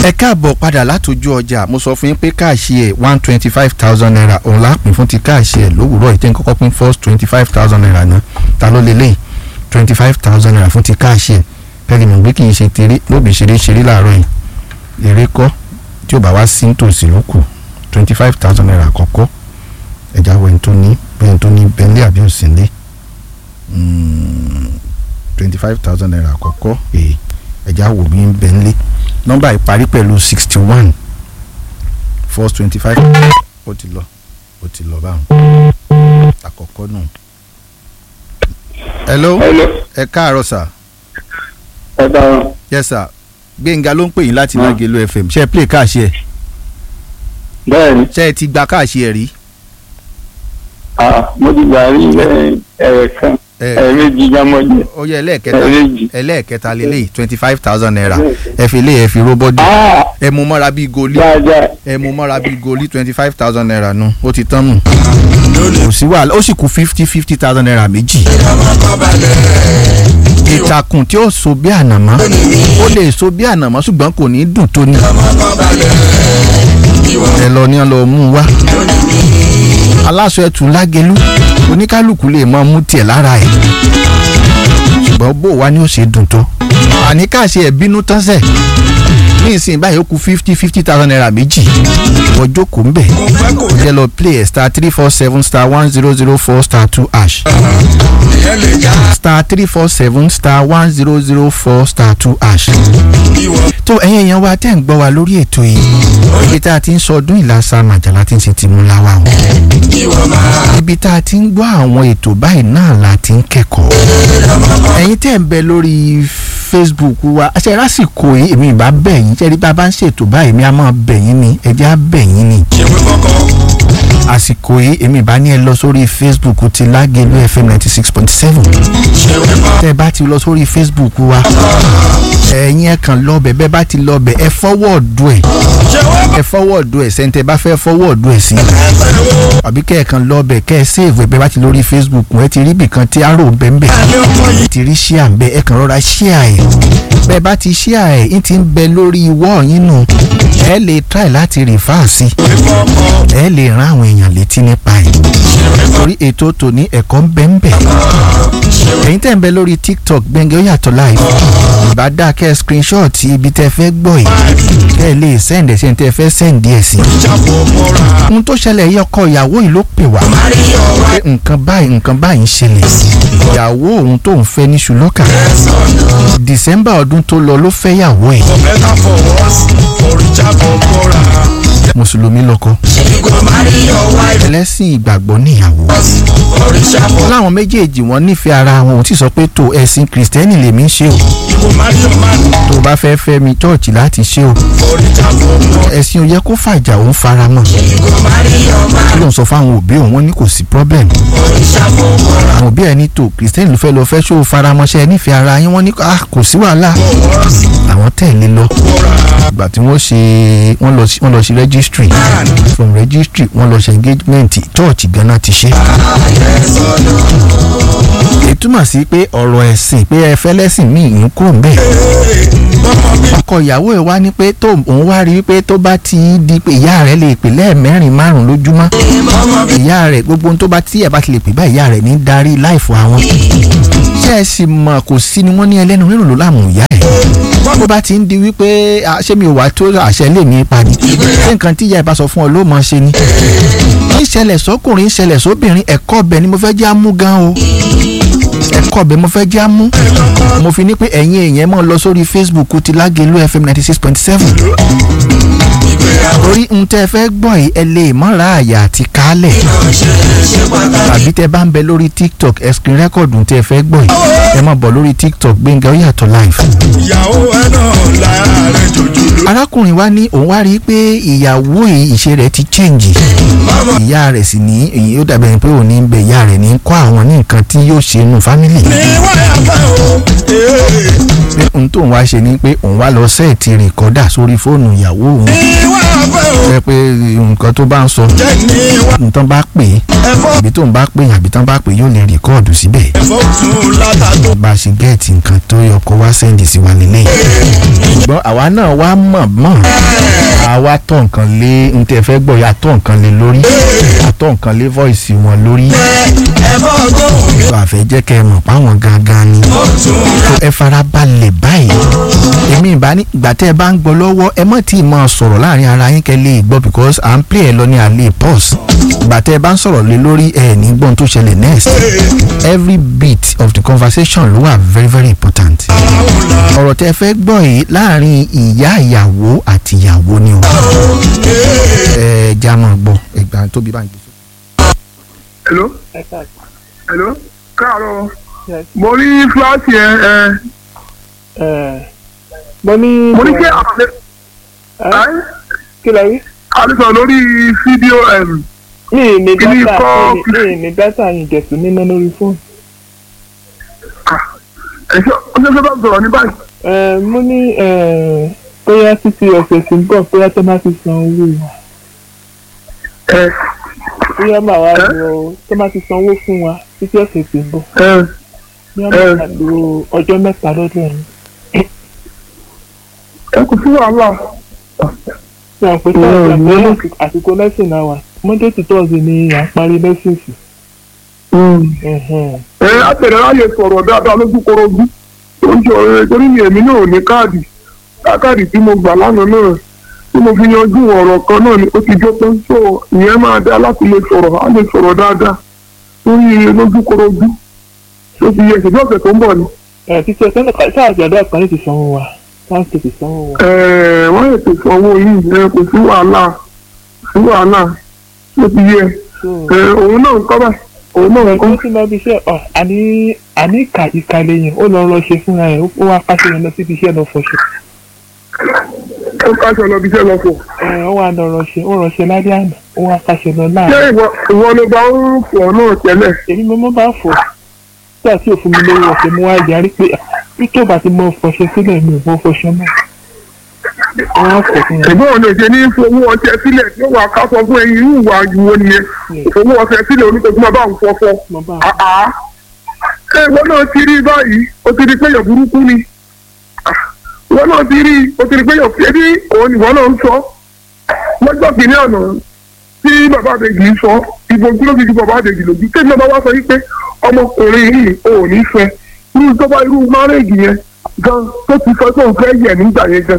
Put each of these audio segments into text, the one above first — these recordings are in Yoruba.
ẹ káàbọ̀ padà látòjú ọjà mo sọ fún yín pé káàṣì ẹ̀ one twenty five thousand naira òun lápín fún ti káàṣì ẹ̀ lówùúrọ̀ ìtẹ́ kọ́kọ́ pín first twenty five thousand naira náà ta ló lélẹ̀ twenty five thousand naira fún ti káàṣì ẹ̀ pẹ́ẹ́lí mọ̀ pé kì í ṣe tèrè lóbi ṣeré ṣeré láàárọ̀ yìí èrè kọ́ tí ò bá wá sí nítòsí ló kù twenty five thousand naira àkọ́kọ́ ẹ̀já wọ ẹni tó ní bẹ́ẹ̀ tó ní bẹ́ńlẹ̀ àbí òsínlé twenty five thousand naira àkọ́kọ́ èè ẹ̀já wò bí ń bẹ́ńlẹ̀ nọ́mbà ìparí pẹ̀lú sixty one first twenty five ó ti lọ ó ti lọ báwọn àkọ́kọ́ nù. hello Hello. ẹ káàárọ̀ sà ẹ dáhùn. yes sà gbẹ̀ngà ló ń pè yín láti Lágelú fm ṣe é play káàṣì ẹ̀ bẹ́ẹ̀ni ṣe é ti gba káàṣì ẹ̀ rí. ah, mo ti gbà rí ẹ̀ẹ̀kan ẹ ẹ̀ẹ̀mejì jámọ́jẹ ó yẹ ẹlẹ́ẹ̀kẹta ẹ̀ẹ̀mejì. ẹlẹ́ẹ̀kẹta lélẹ́yìí twenty five thousand naira ẹ fi lé ẹ fi róbọ́dì Ah, ẹ mú mọ́ra bíi goli dáadáa ẹ mú mọ́ra bíi goli twenty five thousand naira nu ó ti tán nù kò sí wàhálà ó sì kú fifty fifty thousand naira méjì ìtàkùn tí ó so bí ànàmọ́ ó lè so bí ànàmọ́ ṣùgbọ́n kò ní dùn tó ní ẹ lọ ní ọ lọ mú un wá aláṣọ ẹtù Lágelú oníkálukú lè mọ mú tiẹ̀ lára ẹ̀ ṣùgbọ́n bó wá ní ó ṣe dùn tó àní káàṣe ẹ̀ bínú tán sẹ̀ ní ìsìn báyìí ó kù fifty fifty thousand naira méjì wọ́n jókòó ń bẹ̀ ó jẹ́ lọ play ẹ̀ star three four seven star one zero zero four star two hash star three four seven star one zero zero four star two hash. tó ẹ̀yin èèyàn wa tẹ́ ń gbọ́ wa lórí ètò yìí ibi tá a ti ń sọdún ìlàsà màjàlá tí ń ṣe ti mú láwa o ibi tá a ti ń gbọ́ àwọn ètò báyìí náà la ti ń kẹ́kọ̀ọ́ ẹ̀yin tẹ́ ń bẹ lórí Facebook wa ṣe lásìkò yìí èmi ìbá bẹ̀ yín ṣe rí bá a bá ń ṣètò báyìí mi á máa bẹ̀ yín ni ẹ̀jẹ̀ á bẹ̀ yín ni àsìkò yìí èmi ìbá ní ẹ lọ sórí Facebook ti Lágelú FM ninety six point seven tẹ́ ẹ bá ti lọ sórí Facebook wa ẹ̀yin ẹ kàn lọ bẹ̀ bẹ́ẹ̀ bá ti lọ bẹ̀ ẹ fọwọ́ọ̀dù ẹ̀ ẹ fọwọ́ọ̀dù ẹ̀ sẹ́ńtẹ̀ bá fẹ́ fọwọ́ọ̀dù ẹ̀ sí àbí kẹ́ ẹ kàn lọ bẹ̀ kẹ́ ẹ save ẹ̀ bẹ́ẹ̀ bá ti lórí Facebook ẹ ti rí ibìkan tí arrow bẹ́ẹ̀ bẹ́ẹ̀ ẹ ti rí share ń bẹ́ẹ̀ ẹ kàn rọra share ẹ̀ bẹ́ẹ̀ bá ti share ẹ̀ ń ti ń bẹ lórí wall yín nù ẹ lè try láti refer sí ẹ lè rán àwọn èèyàn létí nípa ẹ̀ torí ètò tòní ẹ̀kọ́ ń bẹ ń bẹ ẹ̀yin tẹ́ ń bẹ lórí tiktok gbẹ̀ngẹ́ ó yàtọ̀ live ìbá dáa kẹ́ ẹ screenshot ibi tẹ́ fẹ́ gbọ́ yìí kẹ́ ẹ lè send ẹ̀ sí ẹni tẹ́ fẹ́ send ẹ̀ sí. ohun tó ṣẹlẹ̀ yìí ọkọ ìyàwó yìí ló pè wá pé nǹkan báyìí nǹkan báyìí ń ṣẹlẹ̀ ìyàwó òun tó ń fẹ́ ní ṣùlọ́kà december ọdún tó lọ ló fẹ́ yàwó ẹ̀ mùsùlùmí lọ́kọ ẹlẹ́sìn ìgbàgbọ́ níyàwó láwọn méjèèjì wọn nífẹ̀ẹ́ ara wọn ò tí sọ pé tó ẹ̀sìn kìrìsìtẹ́nì lèmi ń ṣe o tó o bá fẹ́ fẹ́ mi chọ́ọ̀chì láti ṣe o ẹ̀sìn ò yẹ kó fàjà òun fara mọ́ kí ló ń sọ fáwọn òbí òun wọn ní kò sí problem àwọn òbí ẹ̀ ní tó kìrìsìtẹ́nì ló fẹ́ lọ fẹ́ ṣó o fara mọ́ṣẹ́ ẹ nífẹ̀ẹ́ ara yín wọ́n ní ah kò sí wàhálà àwọn tẹ̀lé lọ ìgbà tí wọ́n ṣe wọ́n lọ sí wọ́n lọ sí registry from registry wọ́n lọ ṣe engagement church gánà ti ṣe. ìtumọ̀ sí pé ọ̀rọ̀ ẹ̀sìn pé ẹ fẹ́ lẹ́sìn míì ń kúrò ń bẹ̀. ọkọ ìyàwó ẹ̀ wá ní pé tó òun wá rí pé tó bá ti di pé ìyá rẹ̀ lè pè lẹ́ẹ̀mẹ́rin márùn lójúmọ́ ìyá rẹ̀ gbogbo ohun tó bá tí ẹ̀ bá ti lè pè bá ìyá rẹ̀ ní darí láìfọ àwọn. ṣé ẹ sì mọ̀ kò sí ni wọ́n ní ẹlẹ́nu rírùn ló láàmú ìyá ẹ̀ bó bá ti ń di wípé ṣé mi ò wá tó àṣẹ lè mi pa ni ṣé nǹkan tí ìyá ẹ bá sọ fún ọ ló mọ ṣe ni. ń ṣẹlẹ̀ sọ́kùnrin ń ṣẹlẹ̀ sóbìnrin ẹ̀kọ́ ọbẹ̀ ni mo fẹ́ jẹ́ àmú gan o ẹ̀kọ́ ọbẹ̀ mo fẹ́ jẹ́ àmú mo fi ní pé ẹ̀yin èèyàn mọ̀ lọ sórí Facebook ti Lágelú FM ninety six point seven torí n tẹ́ fẹ́ gbọ́ yìí ẹ lè mọ́ra àyà àti kálẹ̀ tàbí tẹ́ bá ń bẹ lórí TikTok ẹ screen record n tẹ́ fẹ́ gbọ́ yìí ẹ máa bọ̀ lórí TikTok Gbẹ́ngà ó yàtọ̀ live. ìyàwó ẹ náà láàárẹ̀ jòjòló. arákùnrin wa ní òun wá rí i pé ìyàwó yìí ìṣe rẹ̀ ti change ìyá rẹ̀ sì ní èyí ó dàbẹ̀ ni pé òun ní bẹ ìyá rẹ̀ ní kọ́ àwọn ní nǹkan tí yóò ṣe nù fámìlì. ní wáyà fẹ́ o. ee. pé ohun tóun wá ṣe ni pé òun wá lọ sẹ́ẹ̀tì rìkọ́dà sórí fóònù ìyàwó òun. ní wáyà fẹ́ o. jẹ́ pé nǹkan tó bá ń sọ jẹ́ ní wá. nǹkan bá pè é ẹ̀fọ́ àbí tóun bá pè é àbí tán bá pè é yóò lè rìkọ́ọ̀dù síbẹ̀. ẹ̀fọ́ tún látà tó. bá a ṣe gẹ́ẹ̀tì nǹkan tó yọ kó wá sẹ́ǹdì sí wa lélẹ̀. ṣùgbọ́n àwa náà wá mọ̀ mọ̀ àwa tọ̀ nǹkan lé n tẹ́ fẹ́ gbọ́ ya tọ̀ nǹkan lé lórí àtọ̀ nǹkan lé voice wọn lórí ẹ bọ́ gbóhùn mi tó àfẹ́ jẹ́ kẹ́ ẹ mọ̀ páwọn gangan ni ó tún tó ẹ fara balẹ̀ báyìí èmi ìbá ní ìgbà tẹ́ ẹ bá ń gbọ́ lọ́wọ́ ẹ mọ̀ tí ì máa sọ̀rọ̀ láàrin ara yín kẹ́ lè gbọ́ because à ń play ẹ lọ ní alẹ́ pause ìgbà tẹ́ ẹ bá ń sọ̀rọ̀ lé lórí ẹ ní gbọ́n tó ṣẹlẹ̀ next every bit of the conversation ló wà very very important ọ̀rọ̀ tẹ́ ẹ fẹ́ gbọ́ yìí láàrin ìyá ìyàwó àti ìyàwó ni o ẹ já mọ̀ gbọ́ ẹgbàá tóbi bá ń gbé. hello hello káàárọ̀ mo rí fúláṣì ẹ ẹ mo ní. mo ní kí àlẹ Ẹ́, kí lẹ rí. àlùsọ lórí fídíò ẹm mi ì ní Kí ni dátà kọ́- mi ì- mi ì ní dátà yìí jẹ̀sù níná lórí fóònù. ẹṣọ ọjọ́ bá sọ̀rọ̀ ní báyìí Ẹ, mo ní ẹ, bóyá títí ọ̀sẹ̀ tí ń bọ̀ bóyá tó máa ti san owó wa ẹ bóyá màá wá Ẹ́? lọ tó máa ti san owó fún wa títí ọ̀sẹ̀ tí ń bọ̀ ẹ bóyá Ẹ́? màá lo ọjọ́ mẹ́ta lọ́dọ̀ yẹn. ẹ kò sí wàhálà ṣé àwọn pẹ̀lú Ẹ́, àgbẹ̀ ẹ́. àsìkò lẹ́sìn náà wà monday to thursday ni à ń parí lẹ́sìn sí. Ẹ̀hẹ̀n. ẹ àtẹ̀rẹ̀ láyè sọ̀rọ̀ dáadáa lójú korojú tó ń sọ ẹ torí mi èmi náà ò ní káàdì káàdì tí mo gbà lánàá náà tí mo fi yanjú ọ̀rọ̀ kan náà ni ó ti jó tán so ìyẹn máa dá láti lè sọ̀rọ̀ á lè sọ̀rọ̀ dáadáa torí lójú korojú tó ti yẹ ìṣèjọ́ ọ̀sẹ̀ tó ń bọ̀ ni. Ẹ, títí ọ̀sẹ̀ náà sáà àgbàdo àkànní ti sanwó wa sáà ti sanwó wa. Ẹ̀ẹ̀, wọ́n lè tètè owó yìí ẹ kò sí wàhálà kò sí wàhálà tó ti yẹ So, ẹ òun náà ń kọ́ báyìí òun náà ń kọ́ ó ti lọ bí iṣẹ́ ọ̀ àní àní ìka ìka lẹ́yìn ó lọ rọ ṣe fúnra ẹ̀ ó wá pàṣẹ yẹn lọ síbi iṣẹ́ lọ fọṣọ. ó káṣọ lọ bí iṣẹ́ lọ fò. ẹ ó wá lọ rọ ṣe ó rọ ṣe lálẹ́ àná ó wá pàṣẹ lọ ṣé láàárọ̀. ìwọ ìwọ ló bá ń fọ̀ náà tẹ́lẹ̀? èmi mo mọ́ bá fọ̀ tí àti òfin mi lówó ọ̀sẹ̀ mo wá yarí pé bí tó bá ti mọ fọṣọ sílẹ̀ mi ò mọ fọṣọ náà. wọ́n á fọ̀ fún wọn. ẹ̀gbọ́n ọ̀nà ìṣe ní fowó ọṣẹ sílẹ̀ tí ó wà ká sọ fún ẹyin irú ìwà ìwọ nìyẹn fowó ọṣẹ sílẹ̀ oníkókó máa bá ń fọfọ. mo bá àá ṣé ìwọ náà ti rí báyìí o ti rí pé yọ̀ burúkú ni Ah, ìwọ náà ti rí o ti rí pé yọ̀ fẹ́ bí òun ìwọ náà ń sọ lọ́jọ́ kìíní ọ̀nà tí bàbá àbèjì ń sọ ìbò tí ló fi ju bàbá àbèjì lójú tẹ́lẹ̀ náà bá wá sọ yí pé ọmọkùnrin yìí ò ní fẹ́ irú tó bá irú márèèjì yẹn gan tó ti sọ pé òun fẹ́ yẹ̀ nígbà yẹn gan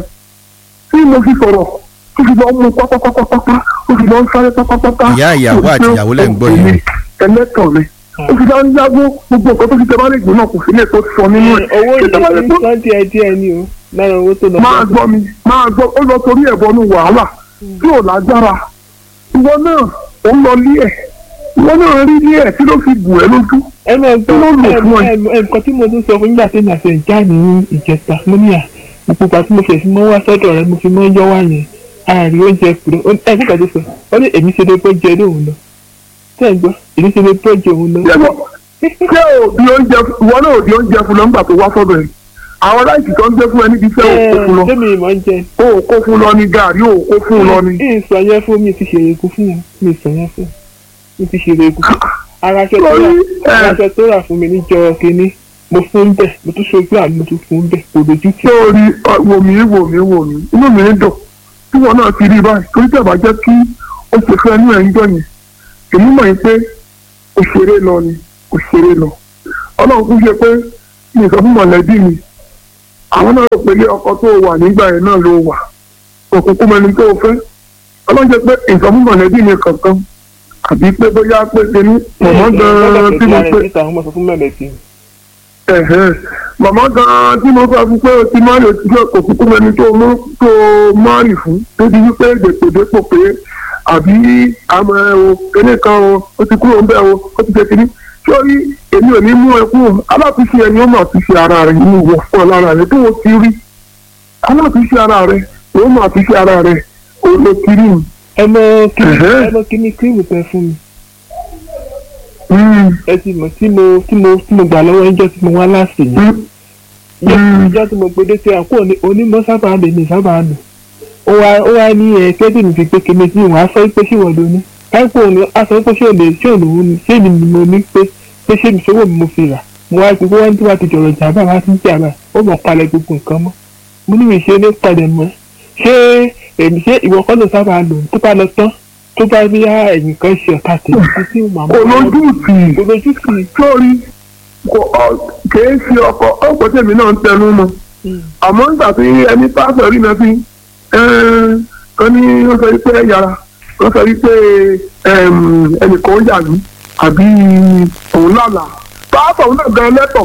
tí mo fi sọ̀rọ̀ tó fi lọ mú pápápápápá ó fi lọ ń sáré pápápápá. Ìyá ìyàwó àti ìyàwó lẹ́ ń gbọ́ yìí. ẹlẹ́tàn rẹ̀ ó fi máa ń yáwó gbogbo nǹkan tó fi tẹ́ bá lè gbó náà kò sílẹ̀ tó sọ nínú ẹ̀. owó Tó tẹ́ bá lè yìí gbó- sán díẹ̀ díẹ̀ ni o lára owó tó lọ máa gbọ́ mi máa gbọ́ ó lọ torí ẹ̀ bọ́nú wàhálà tí ò lágbára ìwọ náà ó ń lọ lé ẹ̀ ìwọ náà rí lé ẹ̀ tí ló fi bù ẹ́ lójú. ẹ máa gbọ́ Kí ló lò ẹ- fún ẹ? ẹ- ẹ- nǹkan tí mo tún sọ fún nígbà tí màá ṣe ìjà ní ìjẹta mo ní à ìpupa tí mo fẹ̀ sí mọ́ wá sọ́dọ̀ rẹ mo fi mọ́ yọ́ wá yẹn àárín oúnjẹ kúrò ó- ẹ nígbà tó sọ ó ní èmi ṣe lè bọ́ jẹ lóhùn lọ tẹ́ ẹ gbọ́ èmi ṣe lè bọ́ jẹ òun lọ. ṣé wọ́n- ṣé ò di oúnjẹ ìwọ náà ò di oúnjẹ fún lọ nígbà tó wá sọ́dọ̀ ẹ̀ àwọn láìsí tó ń gbé fún ẹ níbi iṣẹ́ ò kó fún lọ sẹ́mi ìmọ̀ ń jẹ ó kó fún lọ ní gàrí ó kó fún lọ ní. ìsọ yẹn fún mi ti ṣèrè egun fún wọn mi ìsọ yẹn fún mi ti ṣèrè egun fún ara aṣọ tó rà Lórí, ẹ. ara aṣọ tó rà fún mi níjọ kínní mo fún bẹ́ẹ̀ mo tún ṣojú àmì mo tún fún bẹ́ẹ̀ kò lójú tì ṣé o rí ọ, wò mí wò mí wò mí inú mi ń dùn tí wọn náà ti rí báyìí torí tẹ̀ bá jẹ́ kí ó ṣe fẹ́ inú ẹ̀ ń jọ yẹn èmi mọ̀ yín pé òṣèré lọ ni òṣèré lọ ọlọ́run kún ṣe pé mi ò sọ fún mọ̀lẹ́bí mi àwọn náà rò pé ilé ọkọ tó wà nígbà yẹn náà ló wà òkùnkùn mẹni tó fẹ́ ọlọ́run jẹ́ pé ìsọ fún mọ̀lẹ́bí mi kankan àbí pé bóyá pé tèmi mọ̀mọ́ gan-an tí mo pé níta àwọn ọmọ sọ fún mẹ́lẹ̀tì ẹ̀hẹ́n. màmá gan-an tí mo fẹ́ fún pé o ti máa lè ṣiṣẹ́ kò kúkú mẹni tó mú tó máàrì fún débi wípé dèpòdépò pé àbí àmọ́ ẹ o kéde kan o ó ti kúrò ńbẹ o ó ti tẹ̀sí ní sórí èmi ò ní mú ẹ kúrò aláàtúnṣe ẹni ó mà tún ṣe ara rẹ ní ìwọ fún ọ lára rẹ tó o ti rí aláàtúnṣe ara rẹ ó mà tún ṣe ara rẹ ó ló ti rí mi. ẹ mọ kíní Ẹ̀hẹ́. ẹ mọ kíní kírìmù tẹ fún mi Mm, ẹ ti mọ̀ tí mo tí mo tí mo gbà lọ́wọ́ ẹjọ́ tí mo wá láàsì yẹn mm, mm. ìjọ tí mo gbé dé tí àkó onímọ̀ sábà lè ní sábà lò ó wá ó wá ní ẹ kẹ́dùn fi pé kíni tí wọ́n á sọ pé ṣé wọ́n lò ní káìpọ̀ òní á sọ pé ṣé òní ṣé òní òun ni ṣé èmi ni mo ní pé pé ṣé mi ṣòwò mi mo fi rà mo wá gbogbo wọn tí wàá ti jọ̀rọ̀ jàmbá wá sí jàmbá ó mọ̀ palẹ̀ gbogbo nǹkan mọ́ mo ní mi ṣe ní palẹ̀ mọ́ ṣé èmi ṣé ìwọ kọ́ ló sábà lò tó bá lọ tán tó bá rí ẹ̀yìn kan ṣe ọ̀tá tèmi tí màmá kò lójú tì í kò lójú sí i. sórí kò ọ kìí ṣe ọkọ ọkọ tèmi náà ń tẹnu mọ́ àmọ́ nígbà tí ẹni pásọ̀ rí náà fi kan ní wọ́n sọ wípé yàrá wọ́n sọ wípé ẹnìkan ó yà mí àbí òun lálà pásọ̀ náà gan lẹ́tọ̀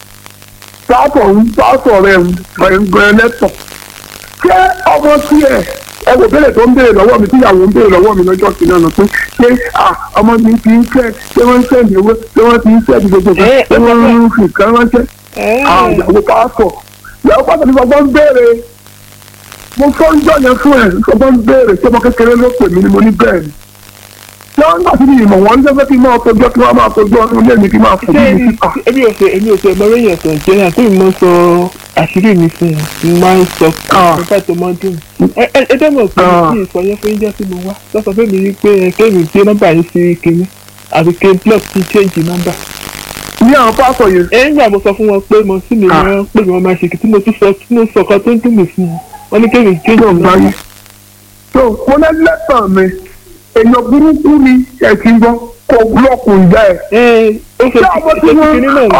pásọ̀ òun pásọ̀ rẹ̀ gan lẹ́tọ̀ ṣé ọmọ tiẹ̀ ẹ wò béèrè tó ń béèrè lọ́wọ́ mi tíyàwó ń béèrè lọ́wọ́ mi lọ́jọ́ kìíní ọ̀nà pé ṣé ọmọ mi ti ń fẹ́ ṣé wọ́n ń fẹ́ ìdíwọ́ ṣé wọ́n ti ń fẹ́ gbogbo kan ṣé wọ́n ń fi kan ránṣẹ́ àwọn ìyàwó pásọ̀ ìyàwó pásọ̀ ní gbogbo ń béèrè mo fọ́ ń jọ yẹn fún ẹ̀ gbogbo ń béèrè ṣé ọmọ kékeré ló pè mí ni mo ní bẹ́ẹ̀ ni ṣé wọ́n ń gbà sí ní ìmọ̀ wọn ní sẹ́fẹ́ kí n máa tọjọ́ kí wọ́n máa tọjọ́ ọdún ilé mi kí n máa fò mí ní síta. èmi ò ṣe èmi ò ṣe ẹ̀mọ́ lóyìn ẹ̀sán jẹ́ àti ìmọ̀ sọ àṣírí mi fún un mo máa ń sọ nípa tó máa ń dùn. ẹ ẹ ẹ dẹ́mọ̀ pé kí n sọ yẹn fún yíjọ́ tí mo wá lọ́sọ fún mi wípé kéèmì gbé nọ́mbà yìí sí kinní àti kí n block kí n change nọ́mbà. ní àwọn pásọ̀ yẹn. ẹ ń gbà mo sọ fún wọn pé mo sì lè rán pé mo máa ṣe kí tí mo tún sọ tí mo sọ kan tó ń dùn mí fún wọn wọn ní kéèmì change nọ́mbà. tó mo lẹ́ lẹ́tàn mi èèyàn burúkú ni ẹ ti gbọ́ kó búlọ̀kù ìyá ẹ̀. ẹ ó ṣe ṣé ọmọ tí wọ́n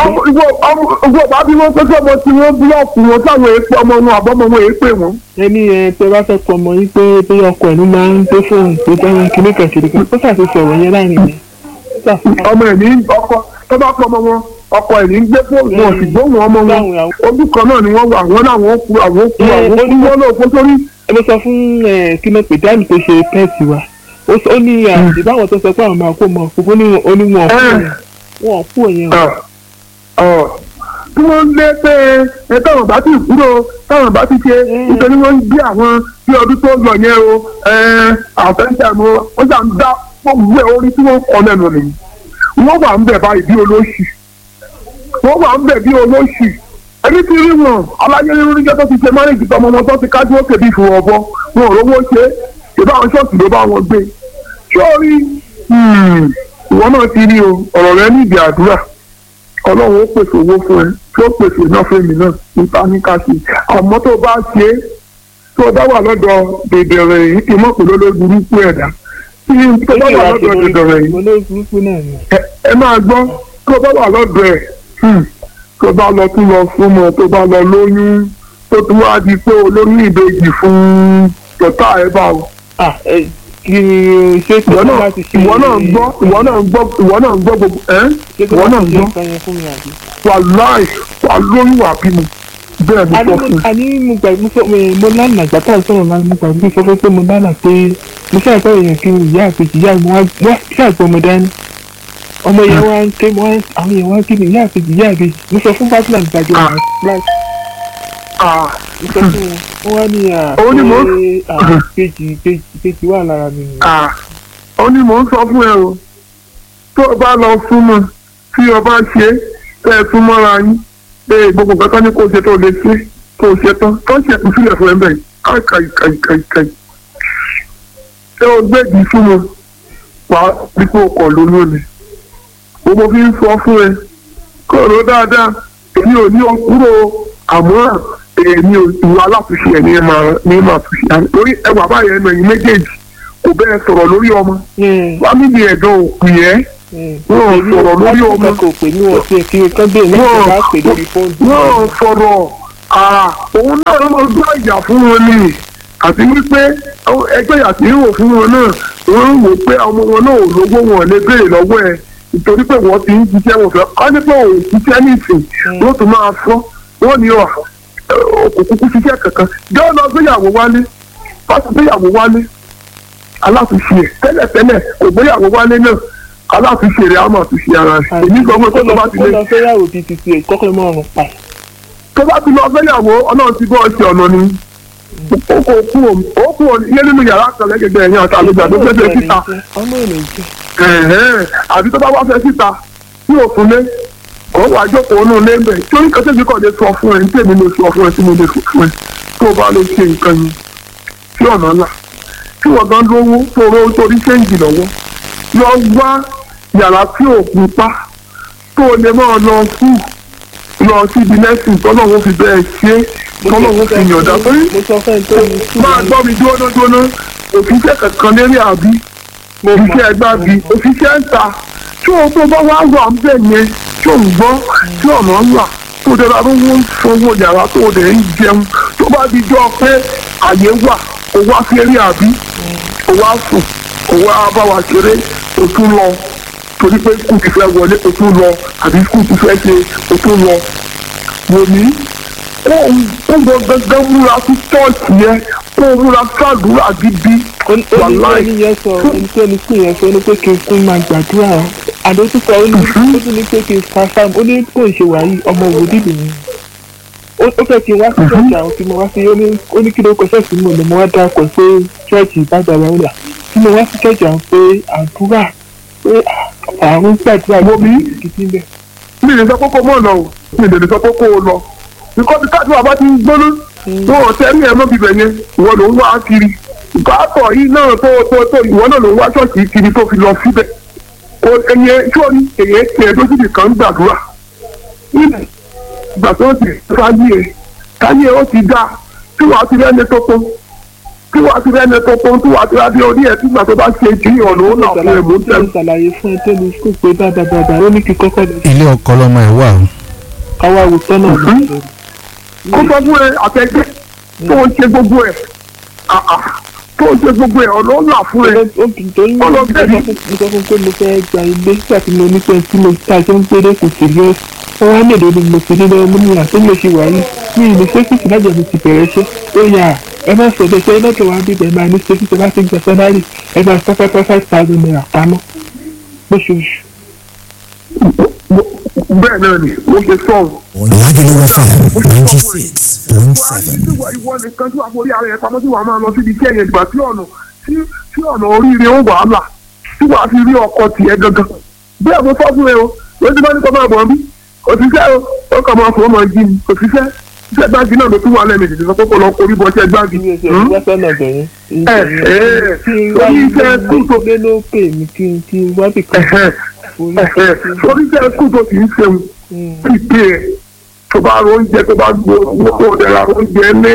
ìwọ bá bí wọ́n pé kí ọmọ tí wọ́n búlọ̀kù wọn táwọn èèpẹ̀ ọmọ wọn àbọ̀mọ wọn èèpẹ̀ wọn. ẹni ẹ tẹ bá fẹ́ pọ̀ mọ́ yín pé bí ọkọ ẹ̀ ló máa ń gbé fóònù tó dáhùn kíní kan ṣèlú kan ó ṣàfi sọ̀rọ̀ yẹn láàrin yẹn. ọmọ ẹ̀ ní ọkọ tó bá pọ̀ ọmọ wọn ọkọ ẹ̀ ní gbé fóònù wọn sì gbóhùn ọmọ wọn ojú kan náà ni wọ́n wà wọ́n náà wọ́n kú àwọn kú àwọn kú wọ́n náà kó sórí. ẹ mo sọ fún kí ló pè dáàmì tó ṣe pẹ́ẹ̀tì wa ó ní ìbáwọn tó sọ pé àwọn máa kó mọ òkú ní oníwọ̀n kú wọn kú òyìn o. tí wọ́n lé pé ẹ táwọn bá ti kúrò táwọn bá ti ṣe nítorí wọ́n ń gbé àwọn bí ọdún tó lọ yẹn o àfẹ́ńtà mo wọ́n ṣà ń dá gbogbo ẹ̀ orí tí wọ́n kọ́ lẹ́nu nìyí wọ́n wà ń bẹ̀ báyìí bí olóṣì wọ́n wà ń bẹ̀ bí olóṣì ẹni tí rí wọn aláyé rí níjọ́ tó ti ṣe márèjì tọmọ wọn tó ti kájú òkè bí fún ọbọ wọn ò rówó ṣe ìbá àwọn ṣọ́ọ̀ṣì ló bá wọn gbé sórí ìwọ náà ti rí o ọ̀rọ̀ rẹ níbi àdúrà ọlọ́run ó pèsè owó fún ẹ tí ó pèsè iná fún èmi náà nípa ní káṣí àmọ́ tó bá ṣe é tó bá wà lọ́dọ̀ dèdèrè yìí kì í mọ̀ pé lólórí burúkú ẹ̀dá tí tó bá wà lọ́dọ̀ dèdèrè yìí ẹ máa gbọ́ tó bá wà lọ́dọ̀ ẹ̀ tó bá lọ tún lọ fún mọ tó bá lọ lóyún tó tún wá di pé olóyún ìbejì fún tọ́tà ẹ̀ bá o kí ṣé kí ìwọ náà ìwọ náà gbọ́ ìwọ náà gbọ́ ìwọ náà gbọ́ gbogbo ẹ́ ìwọ náà gbọ́ wà láì wà lóyún wà bímọ bẹ́ẹ̀ ni sọ fún un. àní mo gbà mo sọ mo lánàá àgbà tá à ń sọ̀rọ̀ náà mo gbà mo sọ fún pé mo lánàá pé mo ṣáà gbọ́ èèyàn kí n ìyá àpèjì ìyá mi wá ṣáà gbọ́ mo dání ọmọ yẹn wá ń ké mo wá àwọn èèyàn wá kí ni ìyá àpèjì ìyá àpèjì mo sọ fún bátìlà nígbàjọ wà láì mo sọ fún wọn wá ní à pé kejì kejì wà lára mi. ó ní mò ń sọ fún ẹ o tó o bá lọ súnmọ́ tí o bá ṣe tẹ́ ẹ tún mọ́ra yín pé gbogbo nǹkan tó ní kó o ṣe tó o lè ṣe tó o ṣe tán tó ṣe kù sílẹ̀ fún ẹ bẹ́ẹ̀ káì káì káì káì ṣé o gbèdì súnmọ́ wà á bí kò kọ̀ lónìí ni gbogbo fi ń sọ fún ẹ kó o rò dáadáa èmi ò ní o kúrò àmọ́ èmi ò ìwà aláàtúnṣe ẹ̀ ní máa ní máa túnṣe àná lórí ẹwà báyẹn ẹnu ẹ̀yìn méjèèjì kò bẹ́ẹ̀ sọ̀rọ̀ lórí ọmọ fámìlì ẹ̀dán òkú yẹn wọ́n sọ̀rọ̀ lórí ọmọ wọ́n sọ̀rọ̀ òun náà ló máa gbọ́ ìyà fún wọn ni àti wípé ẹgbẹ́ ìyà tí ń wò fún wọn náà wọ́n ń wò pé ọmọ wọn náà ò lówó wọn lè béèrè lọ́wọ́ ẹ̀ nítorí pé wọ́n ti ń ṣiṣẹ́ wọn fẹ́ ọ́ ní pé òun ṣiṣẹ́ nìsín wọ́n tún máa fọ́ wọ́n ní ọ̀ kò kúkú ṣiṣẹ́ kankan jọ́ lọ gbéyàwó wálé pásítọ̀ gbéyàwó wálé aláàtúnṣe ẹ̀ tẹ́lẹ̀tẹ́lẹ̀ kò gbéyàwó wálé náà aláàtúnṣe rẹ̀ á máa túnṣe ara rẹ̀ èmi sọ pé tó bá ti lé. kó lọ fẹ́yàwó bíi ti tiẹ̀ kọ́kọ́ mọ́ ọ̀run pa. tó bá ti lọ fẹ́yàwó ọlọ́run ti bọ́ ọ ṣe ọ̀nà ni ó kò kú ó kú ilé nínú yàrá kan lẹ́gẹ̀dẹ̀ ẹ̀yìn àti àlejò àti ó fẹ́ síta àbí tó bá wá fẹ́ síta tí ò fún lé kò wá jókòó nù lébẹ̀ torí kan tẹ́bi kàn lè sọ fún ẹ ní tèmi lè sọ fún ẹ tí mo lè sọ fún ẹ tó o bá lè ṣe nǹkan yẹn sí ọ̀nà ńlá tí wọ́n gan lówó tó rówó torí ṣéǹjì lọ́wọ́ lọ wá yàrá tí ò kú pa tó o lè máa lọ fún lọ síbi lẹ́sìn tọ́lọ́ wọn fi bẹ́ẹ̀ ṣe tọ́lọ́wọ́ fi yànjá torí mo sọ fẹ́ tó ní sùúrù máa gbọ́ mi dúró dúró òṣìṣẹ́ kankan lérí àbí òṣìṣẹ́ ẹgbẹ́ àbí òṣìṣẹ́ ń ta tí o tó bá wá wà ń bẹ̀ yẹn tí ò ń gbọ́ tí ọ̀nà ń wà tó dẹ́ra ló ń sanwó yàrá tó dẹ̀ ń jẹun tó bá di jọ pé àyè wà kó wá sí eré àbí kó wá sùn kó wá bá wa ṣeré o tún lọ torí pé skul ti fẹ́ wọlé o tún lọ àbí skul ti fẹ́ ṣe o tún lọ wò ní kó o gbọ́ gángan múra sí chọ́ọ̀chì yẹn kó o múra sàdúrà gidi wàláì oníṣẹ́ yẹn sọ oníṣẹ́ ní sùn yẹn sọ ní pé kí n kún máa gbàdúrà o àdó tún sọ ó ní ó tún ní pé kí n fa fáàmù ó ní kò ṣe wàyí ọmọ òwòdì mi ó ó fẹ́ kí n wá sí ṣọ́ọ̀ṣì àwọn tí mo wá sí ó ní ó ní kí ló kọ ṣọ́ọ̀ṣì mi ò lè mo wá dákọ̀ pé ṣọ́ọ̀ṣì ìbàdàn rẹ̀ wà tí mo wá sí ṣọ́ọ̀ṣì àwọn pé àdúrà pé àrùn gbàdúrà ló bí gidi bẹ́ẹ̀. mi lè sọ pé kó mọ̀ lọ o mi lè sọ pé kó o lọ nǹkan tí káàdùn àbá ti ń gbóná tó o tẹ́ ní ẹ̀mọ́ bíbẹ̀ yẹn ìwọ ló ń wá kiri ìbátọ̀ yìí náà tó tó tó ìwọ náà ló ń wá ṣọ́ọ̀ṣì kiri tó fi lọ síbẹ̀ o ẹyẹ sọ́ọ̀ni èyẹ tiẹ̀ lójú nìkan ń gbàdúrà nílẹ̀ ìgbà tó ti káyé káyé ó ti dá tí wàá ti rẹ́ni tó pọ́n tí wàá ti rẹ́ni tó pọ́n tí wàá ti rẹ́ni orí ẹ̀ tí ìgbà tó bá ṣe jù yàn ló ń là fún ẹ̀ mú tẹ̀ mo ṣàlàyé fún ẹ tó ní skul pé dáadáa dáadáa ó ní kí kọ́kọ́ lọ ilé ọkọ lọmọ ẹ wà o káwá wo tọ́nà Mhm. kó sọ fún ẹ àtẹgbẹ́ tó ń ṣe gbogbo ẹ̀ àà tó ń ṣe gbogbo ẹ̀ ọ̀nà ńlá fún ẹ. torí mo Ọlọ bẹ́ẹ̀ ni. sọ fún pé mo fẹ́ gba ilé nígbà tí mo ní pé tí mo ta ṣe ń gbélé kò sí lé wọ́n wá lèdè ni mo ti rí lọ́wọ́ múni àti mo ṣe wà yìí mi ì ní sẹ́kìtì lájọ mi ti bẹ̀rẹ̀ ṣe ó yà ẹ má sọ bẹ́ẹ̀ ṣe lọ́dọ̀ wa bíbẹ̀ máa ní sẹ́kìtì bá ti gba sẹ́nárì ẹ máa fẹ́ fẹ́ fẹ́ five thousand naira pamọ́ lóṣooṣù. bẹ́ẹ̀ náà ni ó ṣe sọ̀rọ̀. Lagelu FM ninety six point wà á ní seven. tí wà ìwọ nìkan tí wà forí ara ẹ̀ pamọ́ tí wà á máa lọ síbi iṣẹ́ yẹn ìgbà tí ọ̀nà tí tí ọ̀nà oríire ó wà á là tí wà á fi rí ọkọ tiẹ̀ gangan. bẹ́ẹ̀ mo sọ fún ẹ o lójú bá ní kọ́ máa bọ̀ bí òṣìṣẹ́ o ó kàn máa fọ́ máa jí ni òṣìṣẹ́ iṣẹ́ gbági náà ló tún wà lẹ́ẹ̀mejì tó sọ pé kò lọ korí bọ́ iṣẹ́ gbági. bí o ṣe Hmm? wá sọ́nà bẹ̀yẹn ẹ ẹ kí n wá torí iṣẹ́ kú tó ilé ló pè mí kí n kí n wá bì kan ẹ̀hẹ́ orí ẹ̀hẹ́ torí iṣẹ́ kú tó kì í ṣeun ti pè é tó bá ro oúnjẹ tó bá gbó owó ọ̀dẹ̀ra oúnjẹ lé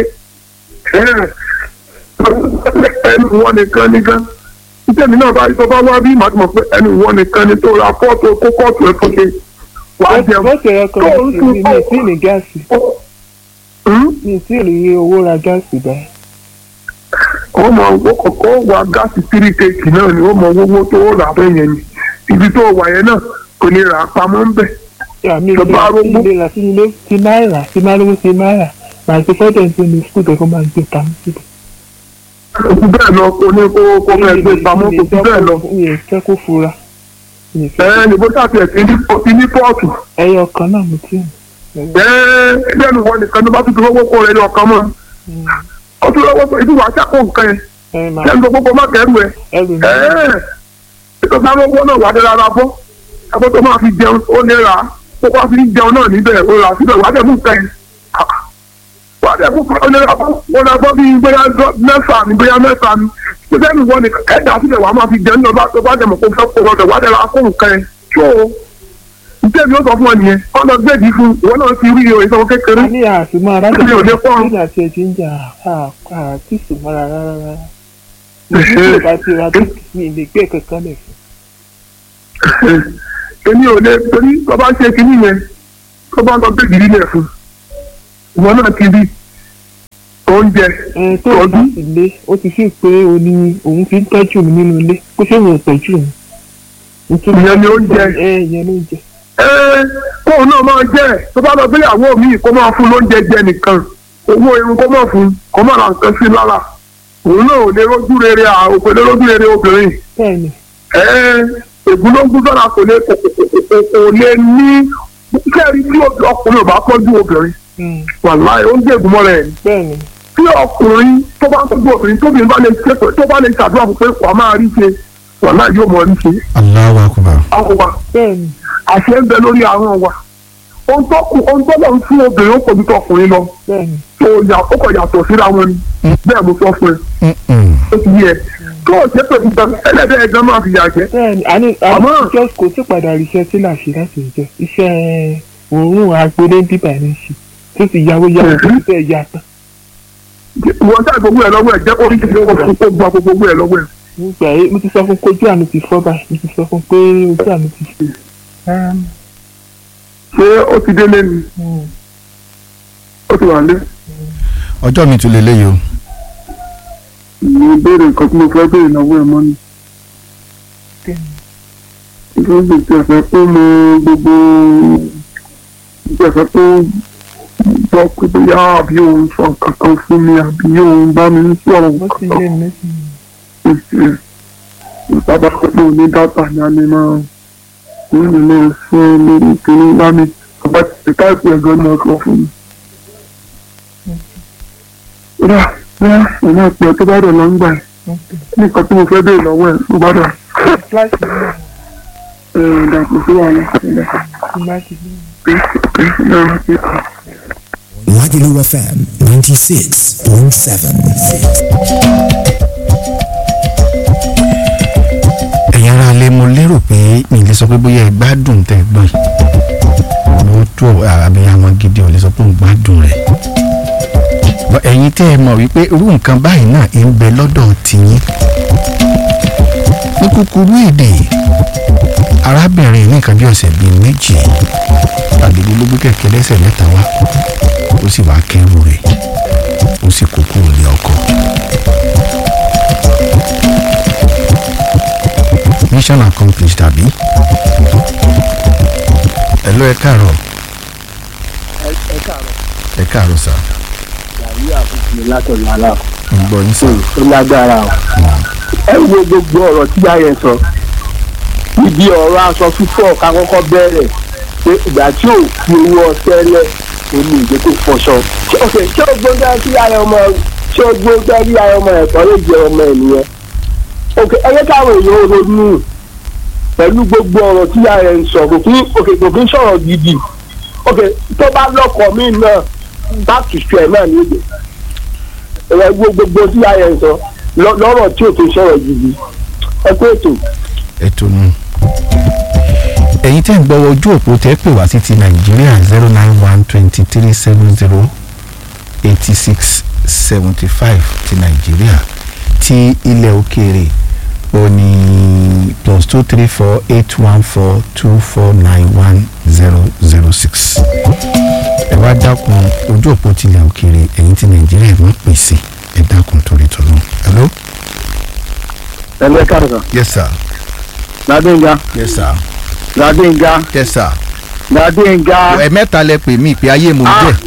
ẹnu wọn nìkan nìkan iṣẹ́ mi náà bá tó bá wá bí màá ti mọ̀ pé ẹnu wọn nìkan ni tó ra fọ́ọ̀tù kó kọ́ọ̀tù ẹ̀ fún mi wá jẹun bọ́ọ̀sì ẹ̀rọ kan tó ń mi tún mi ì tí ì ní gáàsì Hmm? mi ì tí ì rí owó ra gáàsì báyìí. ó mọ owó kọ̀ọ̀kan wà gáàsì tírí kéèkì náà ni ó mọ owó tó rà bẹ́ẹ̀ yẹn ni ibi tó wà yẹn náà kò ní rà á pamọ́ ń bẹ̀. àmì Tó bá ìlera rógbó. tí ìlera tí ilé ti náírà tí máa rówó ti náírà màá ti fọ́dọ̀ ní ní skul tó kó máa gbé pamọ́ síbi. kò sí bẹ́ẹ̀ lọ kò ní kó kó fẹ́ gbé pamọ́ kò sí bẹ́ẹ̀ lọ. mi ì fẹ́ kó fura mi ì fẹ́ ẹ ní bó ṣàtì ẹ̀sìn ní ti ní pọ́ọ̀tù ẹyọ kan náà mo ti ẹ ẹgbẹ́ mi wọ nìkan tó bá tún fi owó kó rẹ ní ọkàn mọ́ ó tún lọ́wọ́ pé ìdíwọ̀ àṣàkó nǹkan yẹn ẹ máa kẹ́mi tó gbogbo má kẹ́rù ẹ ẹrù mi ẹ ètò ìgbà owó náà wà á dára ra bọ́ ẹgbẹ́ tó máa fi jẹun ó lè rà á kó wá fi jẹun náà níbẹ̀ ó rà á síbẹ̀ wà á dẹ̀ mú nǹkan yẹn wà á dẹ̀ mú ó lè rà bọ́ ó lè bọ́ bíi bóyá mẹ́fà ni bóyá mẹ́fà ni ṣé mi wọ nìkan ẹ̀dá síbẹ̀ wà á máa fi jẹun náà tó bá dẹ̀ mọ̀ kó fẹ́ kó rọ̀dọ̀ wà á dẹ̀ ra kó nǹkan yẹn tó ǹjẹ́ mi ó sọ fún ọ nìyẹn ọ̀nà gbẹ̀dì fún ìwọ náà ti rí o ìsanwó kékeré a ní àtúmọ̀ arájà Mi ò ní pọ́n. nígbà tí ẹ ti ń jà àti ìsúnmọ́ra rárá rárá nígbà tí bá ti ra tó mi ì lè gbé kankan lẹ̀ fún èmi ò lè torí tó bá ṣe kinní yẹn tó bá lọ gbẹ̀dì nílẹ̀ fún ìwọ náà ti rí oúnjẹ ẹ tó o bá tọ́jú sì lé ó ti fi pé o ní òun fi ń tọ́jú mi nínú ilé kó ṣe òun ò tọ́jú mi. nítorí Ìyẹn ni oúnjẹ. ẹ ìyẹn ló ń jẹ. ẹ kóun náà máa jẹ tó bá lọ gbéyàwó mi kó máa fún lóúnjẹ jẹ nìkan owó irun kó máa fún kó máa ra nǹkan sí lára òun náà ò lè rójú rere à òkè lè rójú rere obìnrin bẹ́ẹ̀ni ẹ ègúnlógún sọ́ra kò lè kò kò kò kò lè ní kẹ́rì tí ọkùnrin ò bá tọ́jú obìnrin mm, wàláì ó ń jẹ́ ègúnmọ́ rẹ̀ ni bẹ́ẹ̀ni tí ọkùnrin tó bá ń tọ́jú obìnrin tóbi bá lè ṣe tó bá lè ṣàdúrà fún pé wàá máa rí ṣe wàláì yóò mọ̀ rí ṣe Allahu Akbar. àwọn wa bẹ́ẹ̀ni àṣẹ ń bẹ lórí àwọn wa ohun tó kù ohun tó lọ ń fún obìnrin ó pọ̀jù tó ọkùnrin lọ bẹ́ẹ̀ni tó yà ó kọ̀ yàtọ̀ síra wọn ni bẹ́ẹ̀ mo sọ fún ẹ Mm-mm. ó ti yẹ tó o ṣe pẹ̀lú gan ẹlẹ́dẹ̀ ẹ̀gán máa fi yà jẹ́ bẹ́ẹ̀ni àní àní Àmọ́- just kò sí padà ríṣẹ́ tí là ṣe láti ìjọ iṣẹ́ òórùn agbélé bíbà ní ṣe tó sì yàwó yàwó tó sì fẹ́ yà tán wọ́n sáà gbogbo ẹ̀ lọ́wọ́ ẹ̀ jẹ́ kó rí kí wọ́n kó gba gbogbo ẹ̀ lọ́wọ́ ẹ̀. nígbà yẹn mo ti sọ fún pé ojú àmì ti fọ́ báyìí mo ti sọ fún pé ojú àmì ti fọ́ rárá mi. ṣé ó ti délé ni ó ti wà lé. ọjọ́ mi tún lè léyìí o mo béèrè nǹkan tí mo fẹ́ béèrè lọ́wọ́ ẹ̀ mọ́ ni. nítorí gbèsè ẹ̀fẹ́ pé mo gbogbo gbèsè ẹ̀fẹ́ pé gbọ́ pé bóyá àbí òun sọ kankan fún mi àbí òun bá mi sọ̀rọ̀ wọ́n ti kankan yé mi sí ìṣe ìsábà pé ní dátà ni a lè máa ní ilé fún lórí kìíní bá mi ọba ti táìpù ẹ̀gọ́ ní ọkọ̀ fún mi. rà rà ìná ìpè tó bá dọ̀ lọ́ngbà ẹ̀ nǹkan tí mo fẹ́ béèrè lọ́wọ́ ẹ̀ tó bá dọ̀ fúláṣí náà ẹ̀ dàpọ̀ sí wàhálà ẹ̀ ti máa ti bí Lagelu FM 96.7. ẹ̀yin ara lè mo lérò pé mi lè sọ pé bóyá ẹ gbádùn tẹ́ ẹ gbọ́n yìí mo tó àbí àwọn gidi ò lè sọ pé òun gbádùn rẹ̀ Bọ́ ẹ̀yin tẹ́ ẹ mọ̀ wípé irú nǹkan báyìí náà ń bẹ lọ́dọ̀ tìyín ní kúkúrú èdè arábìnrin ní nǹkan bí ọ̀sẹ̀ bíi méjì tàbí ló gbé kẹ̀kẹ́ lẹ́sẹ̀ mẹ́ta wá ó sì wá kẹ́rù rẹ̀ ó sì kó kúrò ní ọkọ̀. mission accomplished tàbí. ẹ̀lọ́ ẹ káàárọ̀ ẹ káàárọ̀ ẹ káàárọ̀ sà yàrá àkókò mi látọ̀lọ́ aláà ń gbọ́ yín sà. ó lágbára o. ẹ wo gbogbo ọ̀rọ̀ tí yáyẹ sọ níbi ọ̀rọ̀ aṣọ fífọ̀ ká kọ́kọ́ bẹ̀rẹ̀ pé ìgbà tí ò fi owó ọṣẹ lẹ̀ ó ní ìgbé tó fọṣọ. Ṣé- ok ṣé o gbóngbá sí ara ọmọ ṣé o gbóngbá sí ara ọmọ ẹ̀kọ́ lè jẹ ọmọ ẹ̀ nìyẹn. ok ẹ yẹ káwọn èèyàn ronú pẹ̀lú gbogbo ọ̀rọ̀ tí yáyẹ ń sọ kò kí ok kò kí ń sọ̀rọ̀ gidi ok tó bá lọ́kọ̀ mí náà back to square náà ní èdè ẹ̀rọ gbogbo tí yáyẹ ń sọ lọ- lọ́rọ̀ tí ò tó sọ̀rọ̀ gidi ẹ kó ètò. ètò nù. ẹ̀yin tẹ́ ń gbọ́ ojú òpó tẹ́ pè wá sí ti nàìjíríà zero nine one twenty three seven zero eighty six seventy five ti nàìjíríà ti ilẹ̀ òkèèrè ó ní plus two three four eight one four two four nine one zero zero six. ẹ wá dákun ojú òpó tilẹ̀ òkèèrè ẹ̀yin ti nàìjíríà ẹ̀ mọ́ pèsè ẹ dákun torí tọ́lọ́. hello. ẹgbẹ́ kàrọ̀sán yes sir. Gbadéǹga yes sir. Gbadéǹga yes sir. Gbadéǹga ẹ mẹ́ta lẹ pè mí pé ayé mo Ah. jẹ́.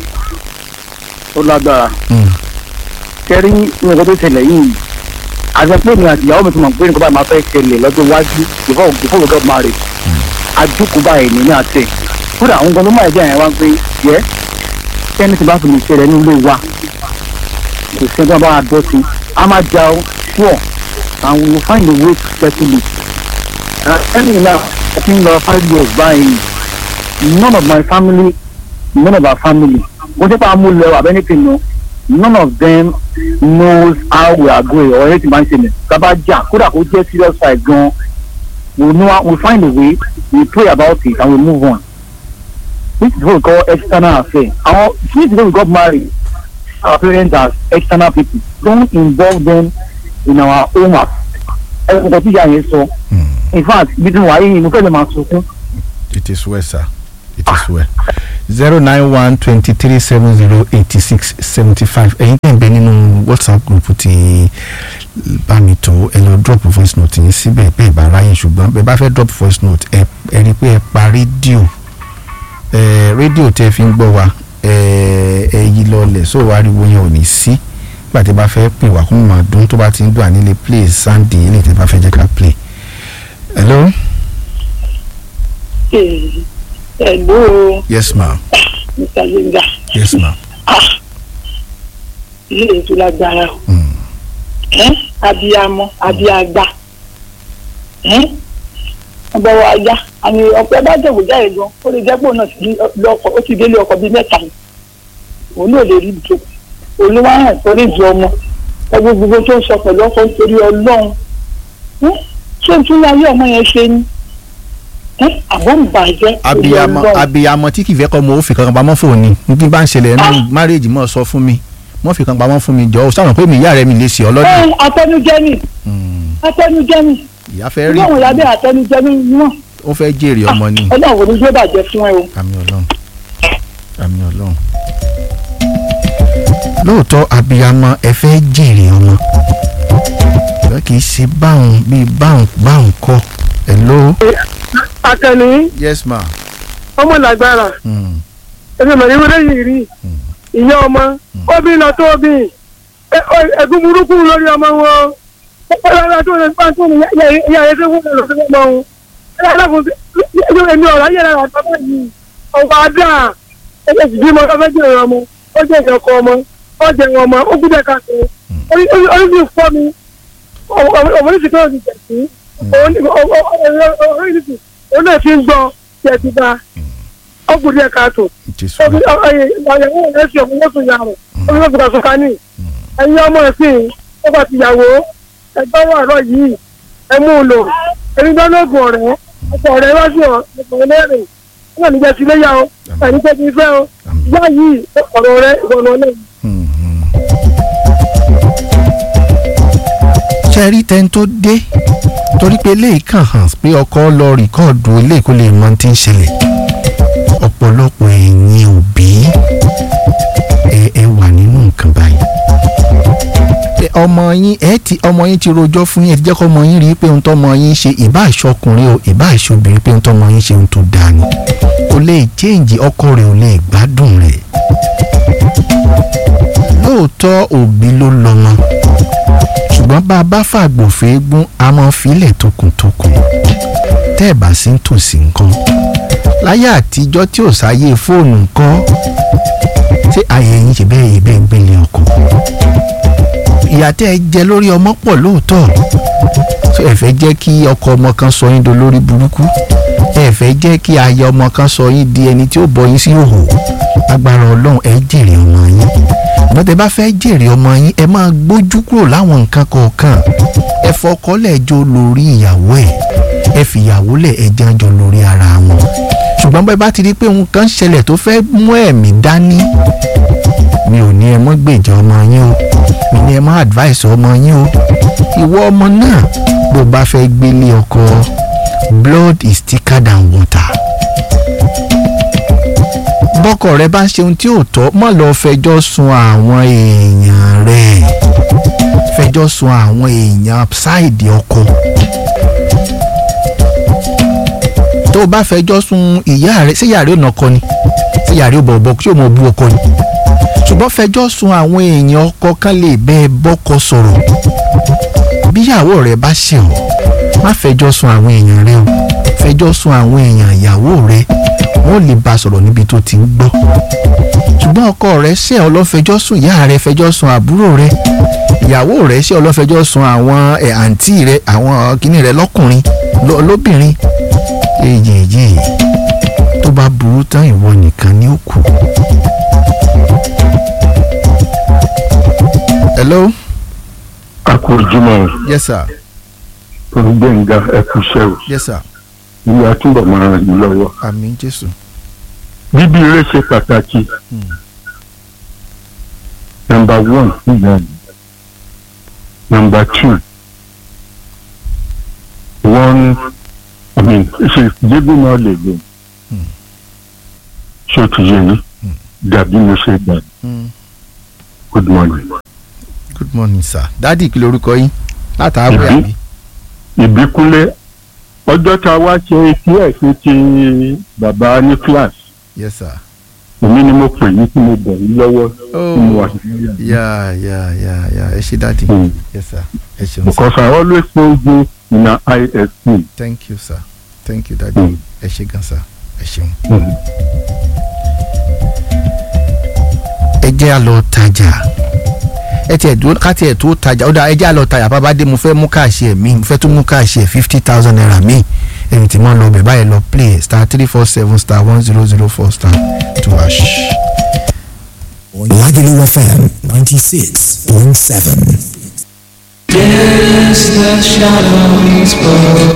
ó lágbára Mm. kẹrí nǹkan tó ṣẹlẹ̀ yìí àti pé mi àti ìyàwó mi ti mọ̀ pé nǹkan báyìí máa fẹ́ ṣẹlẹ̀ lọ́jọ́ iwájú before before we get married àjókòó báyìí ní ní àtẹ kódà àwọn nǹkan tó máa jẹ́ àyẹ̀wò pé yẹ kẹ́ni tí bá fi lè ṣẹlẹ̀ ní ilé wa kò sí ẹgbẹ́ bá wa dọ́ sí a máa jà ó sure and we will find a way to settle it. ẹni náà I think lọ five years báyìí none of my family none of our family wọ́n ti pa amúlẹ̀ abẹ́nìkan náà none of them knows how we are going or anything man ṣẹlẹ̀ bàbá jà kódà kó jẹ́ serious fight gan we know we find a way we pray about it and we move on this is what we call external affair our since we got married our parents as external people don't involve them in our own affairs ẹ̀rọ nǹkan tí ìyá yẹn sọ in fact bí tí wàá yìí mo fẹ́ lè máa sunkún. it is well sir it is well zero nine one twenty three seven zero eighty six seventy five ẹ̀yin tẹ̀ ń bẹ nínú whatsapp group ti bá mi tó ẹ lọ drop voice note yín síbẹ̀ bẹ́ẹ̀ bá ráyè ṣùgbọ́n bẹ́ẹ̀ bá fẹ́ drop voice note ẹ ẹ rí i pé ẹ pa rédíò ẹ rédíò tẹ́ fi ń gbọ́ wa ẹ ẹ yí lọlẹ̀ so ariwo yẹn ò ní sí nígbà tí ẹ bá fẹ́ pè wá kó máa dún tó bá ti ń dùn ànílé play sandy ilé tí ẹ bá fẹ́ jẹ́ ká play hello Hello, yes ma Mr. Yenga. yes ma Ilé ètò lágbára o. mm. Ẹ́ abiyamọ abiagba. Ẹ́ ọba wa ya àmì ọ̀pẹ bá jẹ̀wò jáde gan ó lè jẹ́ pé òun náà ti di lọ́kọ̀ ó ti délé ọkọ̀ bíi mẹ́ta ni. Òun náà lè rí ìjọ. Olúwa hàn sórí ìjọ ọmọ. Ẹgbẹ́ gbogbo tó ń sọ pẹ̀lú ọkọ̀ nítorí Ọlọ́run. Ẹ́ ṣé n tún ayé ọmọ yẹn ṣe ni? ẹ́ àbọ̀ ń bàjẹ́ abiyamọ abiyamọ tí kì í fẹ́ kọ́ mo ó fi kankan pamọ́ fún òní ní tí bá ń ṣẹlẹ̀ nínú márèèjì mọ́ sọ fún mi mọ́ fi kankan pamọ́ fún mi jọ ó sáwọn pé mi ìyá rẹ mi lè ṣe ọlọ́dún ẹ atẹnujẹ ni atẹnujẹ ni ìyá fẹ́ rí ìwé òun lábẹ́ atẹnujẹ ni wọ́n ó fẹ́ jèrè ọmọ ni ọlọ́run ò ní yóò bàjẹ́ fún ẹ o. àmì ọlọ́run àmì ọlọ́run. lóòótọ́ abiyamọ ẹ fẹ́ jèrè ọmọ ìwé kì í ṣe báwọn bíi báwọn báwọn kọ́ ẹ ló. akẹni yes ma. ọmọ làgbára Mm. ẹsẹ mọ ìwé lẹ́yìn rí ìyá ọmọ obì lọ tó obì ẹgún burúkú lórí ọmọ wọn ọlọ́run tó lè fà tó ní ìyá rẹ tó wọ́n lọ sí ọmọ wọn ẹlẹ́fún èmi ọ̀rọ̀ ayé rẹ̀ àtàwọn yìí ọ̀wọ́ adá ẹgbẹ́ sì bímọ ọ̀fẹ́ jẹ́ ìrọ̀ ọmọ ó jẹ́ ìjọkọ ọmọ ó jẹ́ ìwọ̀n ọmọ ó gbúdẹ̀ káàkiri orí sì fọ́ mi ọmọ ní ti kọ́ ọ̀sìn tẹ̀sí orí sì òun náà fi ń gbọ́ tẹ̀sí bá ó gbúdẹ̀ káàtó jésù ìyàwó rẹ̀ fi ọ̀pọ̀ mọ́tò yà rẹ̀ ó ní wọ́n fi kàṣọ ká ní ẹ̀yin ọmọ ẹ̀sìn ó bá ti yàwó ẹgbẹ́ wà rọ̀ yìí ẹ mú un lò ẹni tó lóògùn ọ̀rẹ́ ọ̀pọ̀ ọ̀rẹ́ wá sí ọ̀pọ̀ ẹlẹ́rìn ó wà níjẹ́ sí léyà o ẹni tó ti fẹ́ o ìyá yìí ọ̀rọ̀ rẹ ìwọ̀nà náà. ṣe rí tẹ́ni tó dé torí pé eléyìí kàn hàn pé ọkọ lọ rìkọ́ọ̀dù eléyìí kó lè mọ ohun tí ń ṣẹlẹ̀ ọ̀pọ̀lọpọ̀ ẹ̀yin òbí ẹ ẹ wà nínú nǹkan báyìí Ẹ, ọmọ yín ẹ ti ọmọ yín ti rojọ́ fún yín ẹ ti jẹ́ kó ọmọ yín rí i pé ohun tó ọmọ yín ṣe ìbá ìṣọkùnrin o ìbá ìṣobìnrin pé ohun tó ọmọ yín ṣe ohun tó dáa ni kò lè change ọkọ rẹ̀ ò lè gbádùn rẹ̀ lóòótọ́ òbí ló lọ́mọ ṣùgbọ́n bá a bá fàgbòfé gún a máa filẹ̀ tókùntókùn tẹ́ ẹ̀ bá sí ń tòsí nǹkan láyé àtijọ́ tí ò sáyé fóònù nǹkan tí ayé yín ṣe bẹ́ẹ̀ yìí bẹ́ẹ̀ ń gbélé ọkọ̀ ìyà tẹ́ ẹ jẹ lórí ọmọ pọ̀ lóòótọ́ tó ẹ fẹ́ jẹ́ kí ọkọ ọmọ kan sọ yín dolórí burúkú ẹ fẹ́ jẹ́ kí aya ọmọ kan sọ yín di ẹni tí ó bọ yín sí òhò agbára ọlọ́run ẹ jèrè ọmọ yín ṣùgbọ́n tẹ bá fẹ́ jèrè ọmọ yín ẹ máa gbójú kúrò láwọn nǹkan kọ̀ọ̀kan ẹ fọkọ́lẹ̀ jọ lórí ìyàwó ẹ̀ ẹ fìyàwó lẹ̀ ẹ jẹ́ jọ lórí ara wọn ṣùgbọ́n bẹ́ẹ̀ bá ti rí i pé nǹkan ṣẹlẹ̀ tó fẹ́ mú ẹ̀mí dání mi ò ní ẹ mọ́ gbèjà ọmọ yín o mi ní ẹ mọ́ advice ọmọ yín o ìwọ ọmọ náà bó bá fẹ́ gbélé ọkọ blood is thicker than water bọ́kọ rẹ bá ń ṣe ohun tí ò tọ́ má lọ fẹjọ́ sun àwọn èèyàn rẹ̀ fẹjọ́ sun àwọn èèyàn ṣáìdì ọkọ tó o bá fẹjọ́ sun ìyá rẹ ṣé ìyá rẹ ò nà ọkọ ni ṣé ìyá rẹ ò bọ̀bọ̀ ṣé ò mọ̀ bú ọkọ ni ṣùgbọ́n fẹjọ́ sun àwọn èèyàn ọkọ kan lè bẹ́ẹ̀ bọ́kọ sọ̀rọ̀ bíyàwó rẹ bá ṣe ọ́ má fẹjọ́ sun àwọn èèyàn rẹ o fẹjọ́ sun àwọn èèyàn ìyàwó rẹ wọ́n lè bá a sọ̀rọ̀ níbi tó ti ń gbọ́ ṣùgbọ́n ọkọ rẹ ṣe ọ lọ fẹjọ́ sùn ìyá rẹ fẹjọ́ sùn àbúrò rẹ ìyàwó rẹ ṣe ọ lọ fẹjọ́ sùn àwọn ẹ̀ àǹtí rẹ àwọn kìnnì rẹ lọ́kùnrin lọ- lóbìnrin èyèyè tó bá burú tán ìwọ nìkan ni ó kù. hello akójúmọ́ yes sir gbẹ̀ngà ẹ̀kúṣẹ́ o yes sir ilé atúbọ̀ máa ràn yín lọ́wọ́. àmín jésù bíbí eré ṣe pàtàkì. nọmba one ìyá mi nọmba two one i mean ṣe débù náà lè lò ṣé o ti yé yín dàbí mo ṣe gbà Mm. good morning. good morning sir dádì kí lorúkọ yín látàárọ̀ Ìbí. àbí ìbíkúnlé ọjọ́ tá a wá ṣe etí ẹ̀ ṣe ti bàbá ní class yes sir. èmi ni mo pè yín tí mo bẹ̀ yín lọ́wọ́ tí mo wà Oh, yeah, yeah, yeah, yeah. Ẹ ṣé dáàdì. Mm. Yes, sir. Ẹ ṣeun sir. because I always know you in an ISP. Thank you, sir. Thank you, dáàdì. Mm. Ẹ ṣé gan, sir. Ẹ ṣeun. Mm. Ẹ jẹ́ à lọ tajà. Ẹ tiẹ̀ dúró ká tiẹ̀ tó tajà. Ó dà ẹ jẹ́ à lọ tajà. Bàbá dé mo fẹ́ mú káàṣì ẹ̀ mí. Mo fẹ́ tún mú káàṣì ẹ̀ fifty thousand naira mí. Ẹni tí mo lọ bẹ̀ báyìí lọ play star three four seven star one zero zero four star two hash. Lagelu FM 96.7. Yes, the shadows fall.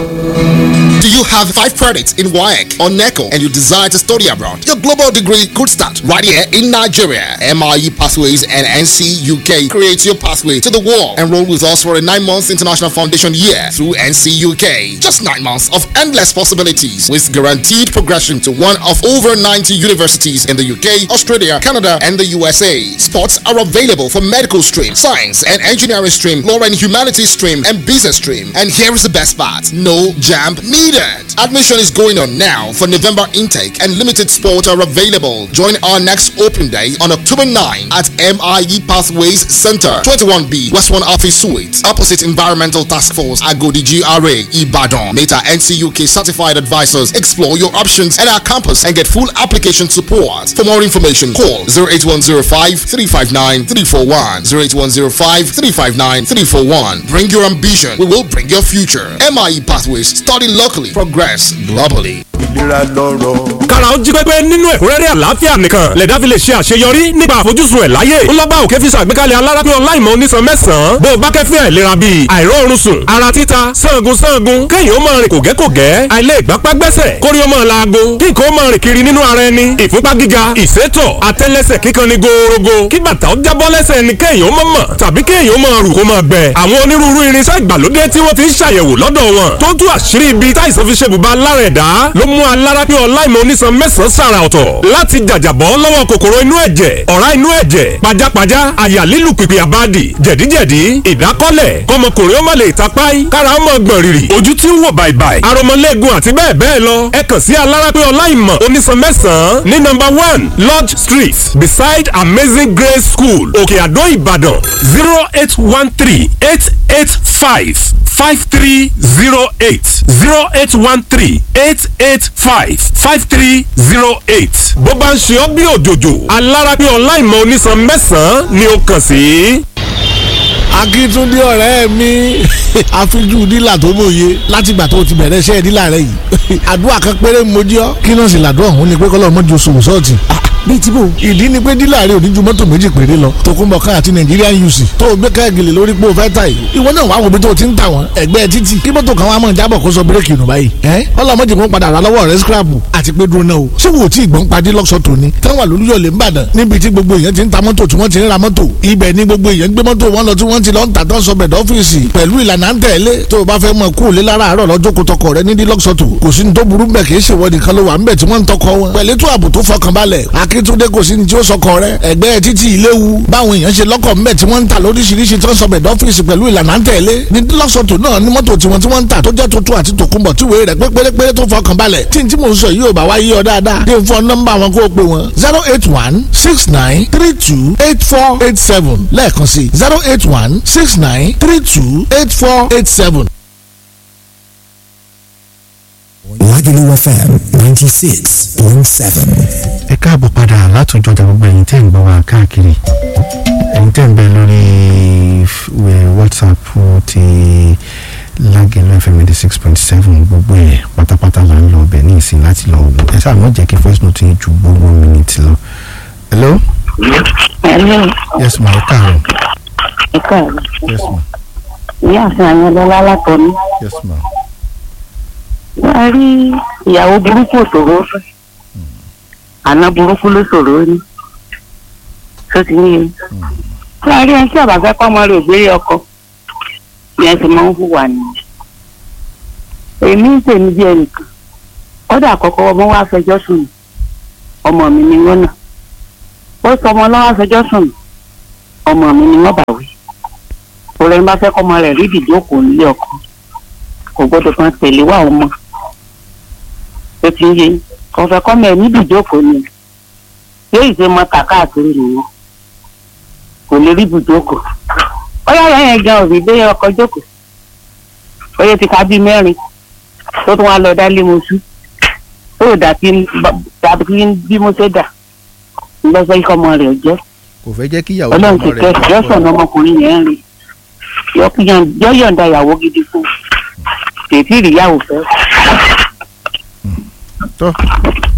Do you have five credits in WAEC or NECO and you desire to study abroad? Your global degree could start right here in Nigeria. MIE Pathways and NC UK creates your pathway to the world. Enroll with us for a nine months international foundation year through NC UK. Just nine months of endless possibilities with guaranteed progression to one of over 90 universities in the UK, Australia, Canada, and the USA. Spots are available for medical stream, science and engineering stream, law and humanities stream, and business stream. And here is the best part no jam needed. Admission is going on now for November intake, and limited spots are available. Join our next open day on October 9 at MIE Pathways Center, 21B, West 1 Office Suite, opposite Environmental Task Force, Agodi GRA, Ibadan. Meta NCUK certified advisors explore your options at our campus and get full application support. For more information, call 08105 359 341. 08105 359 341. Bring your ambition, we will bring your future. MIE Pathways, study locally, progress globally. ìlera lọ́rọ̀. kára ó jí pépé nínú ẹ̀kúnrẹ́rẹ́ àlàáfíà nìkan lẹ̀dá fi lè ṣe àṣeyọrí nípa àfojúsùn ẹ̀ láyé ńlọ́bà òkè fi ṣàgbékalẹ̀ alárápé ọláìmọ̀ onísan mẹ́sàn-án bó o bá kẹ́fẹ́ àìlera bíi àìróorun sùn ara títa sangun sangun kéèyàn ó máa rìn kògẹ́kògẹ́ àìlè ìgbápá gbẹ́sẹ̀ kórí ó máa laago kí nǹkan ó máa rìn kiri nínú ara ẹni ìfúnpá gíga ìsétọ̀ àtẹ́lẹsẹ̀ kíkan ni gòòrògò kí bàtà ó jábọ́ lẹ́sẹ̀ ni kéèyàn ó máa mọ̀ tàbí kéèyàn ó máa rù kó máa gbẹ àwọn onírúurú irinṣẹ́ ìgbàlódé tí wọ́n ti ń ṣàyẹ̀wò lọ́dọ̀ wọn tó tú àṣírí ibi táìsàn fi ṣe bùbá lára ẹ̀dá ló mú alárápé ọláìmọ̀ onísan mẹ́sàn-án sàrà ọ̀tọ̀ láti jàjàbọ́ lọ́wọ́ kòkòrò inú ẹ̀jẹ̀ ọ̀rá inú ẹ̀jẹ̀ pajápajá àyà lílù pìpì àbádì jẹ̀díjẹ̀dí ìdákọ́lẹ̀ kọmọkùnrin ó má lè tapáì kára ó mọ̀ gbọ̀n rìrì ojú tí ń wò bàìbàì aromọlẹ́gun àti bẹ́ẹ̀ bẹ́ẹ̀ lọ ẹ kàn sí alárápé ọláìmọ̀ onísan mẹ́sàn-án ní nọ́mbà one lodge street beside amazing grace school òkè àdó ìbàdàn zero eight one three eight eight five five three zero eight zero eight one three eight eight five five three zero eight. bó bá ń ṣe ọ́ bí òjòjò alárápé ọláìmọ̀ onísan mẹ́sàn-án ni ó kàn sí. akíntúndé ọ̀rẹ́ mi àfijú dílà tó mòye látìgbà tó ti bẹ̀rẹ̀ iṣẹ́ dílà rẹ yìí àdúrà kan péré mojí ọ́ kí náà sì làdúrà òun ni pé kọ́lọ́ mọ́jú oṣù sọ́ọ̀tì bíi tí bò ìdí ni pé dílà rẹ ò ní ju mọ́tò méjì péré lọ tòkunbọ̀ ká àti Nigerian UC tó o gbé káàgìlì lórí pé o fẹ́ ta yìí ìwọ náà wàá wo bí tó o ti ń tà wọ́n ẹgbẹ́ títì kí mọ́tò kan wá mọ̀ jábọ̀ kó sọ bírèkì nù báyìí ẹ́ ọlọ́mọdé kan padà rà lọ́wọ́ rẹ scrapu àti pé dúró náà o ṣé wo tí ìgbọ́n padì lọ́sọ̀ tòní táwọn àlùyọ̀lẹ̀ ń bàdàn níbi tí gbogbo èèyàn ti ń ta mọ́tò tí wọ́n ti ń ra mọ́tò ibẹ̀ ni gbogbo èèyàn gbé mọ́tò wọn lọ tí wọ́n ti lọ ń tà tó ń sọ bẹ̀dọ̀ ọ́fíìsì pẹ̀lú ìlànà ń tẹ̀lé tó o bá fẹ́ mọ kú lé lára àárọ̀ lọ́jọ́ kó tọkọ rẹ nídìí lọ́sọ̀tò kò sí ní tó burú bẹ̀ kì í ṣèwọ nìkan ló wà ń bẹ̀ tí wọ́n ń tọkọ wọn pẹ̀lú tó ààbò tó fọkànbalẹ̀ akíntúndé kò sí ní tí ó sọkọ rẹ ẹgbẹ́ títí ìléwu báwọn èèyàn ṣe lọ́kọ̀ ńbẹ̀ tí wọ́n ń tà lóríṣiríṣi tó ń sọ bẹ̀dọ̀ ọ́fíìsì pẹ̀lú ìlànà ń tẹ̀lé ní lọ́sọ̀tò náà ní mọ́tò tiwọn tí wọ́n ń tà tó jẹ́ tuntun àti tòkunbọ̀ tí wèé rẹ̀ pé pérépéré tó fọkànbalẹ̀ tí n tí mò ń sọ yìí ò bá wá yí ọ dáadáa dé fún nọ́mbà wọn kó o pè wọn zero eight one six nine three two eight four eight seven lẹ́ẹ̀kan sí zero eight one six nine three two eight four eight seven. Lagelu FM 96.7. ẹ káàbọ̀ padà látòjọ́ ọjà gbogbo ẹ̀yin tẹ́ ń gbọ́ wa káàkiri ẹ̀yin tẹ́ ń bẹ lórí f- wẹ- whatsapp ti Lagelu FM ninety six point seven gbogbo ẹ̀ pátápátá là ń lọ ọbẹ̀ ní ìsìn láti lọ wò ẹ sáà mọ̀ jẹ́ kí voice note yín ju gbogbo minute lọ. hello Hello, yes ma ẹ káàárọ̀ ẹ káàárọ̀. yes ma Ìyá àfin àwọn ọlọ́lá látọ̀ní. yes ma Wọ́n á rí ìyàwó burúkú òṣòro fẹ́. Àná burúkú ló ṣòro ní. Tó ti ní e. Wọ́n á rí ẹni tí àbàfẹ́ kọ́ ọmọ rẹ̀ gbé ọkọ. Bí ẹ ti máa ń hùwà nìyẹn. Èmi ń tèmi bí ẹnìkan. Kọ́dà àkọ́kọ́ ọmọ wa fẹjọ́ sùn. mí. Ọmọ mi ni wọ́n nà. Ó sọ ọmọ lọ́wọ́ fẹjọ́ sùn. mí. Ọmọ mi ni wọ́n bà wí. Òrẹ́ ń bá fẹ́ kọ́ ọmọ rẹ̀ rí ìdíjókòó nílé ọkọ. Kò gbọ́dọ̀ kan tẹ̀lé wà ọmọ ó ti ń yé kọfẹ kọmọ ẹ níbi ìjókòó ni yóò ṣe mọ kàkáàkiri nìyẹn kò lè rí ibùjókòó bóyá ìyá yẹn gan òbí dé ọkọ jókòó bóyá ti ka bíi mẹ́rin tó tún wá lọ dá lé mo sú tó dà kí n dàbí kí n bí mo ṣe dà lọ́sọ̀ ikọ̀ ọmọ rẹ̀ jẹ́ kò fẹ́ jẹ́ kí ìyàwó ọlọ́run ti ọmọ kẹ́ rẹ̀ yọ̀sán ọmọkùnrin yẹn rìn yọ yọ̀ǹda ìyàwó gidi fún tètè ìyàwó fẹ́. tó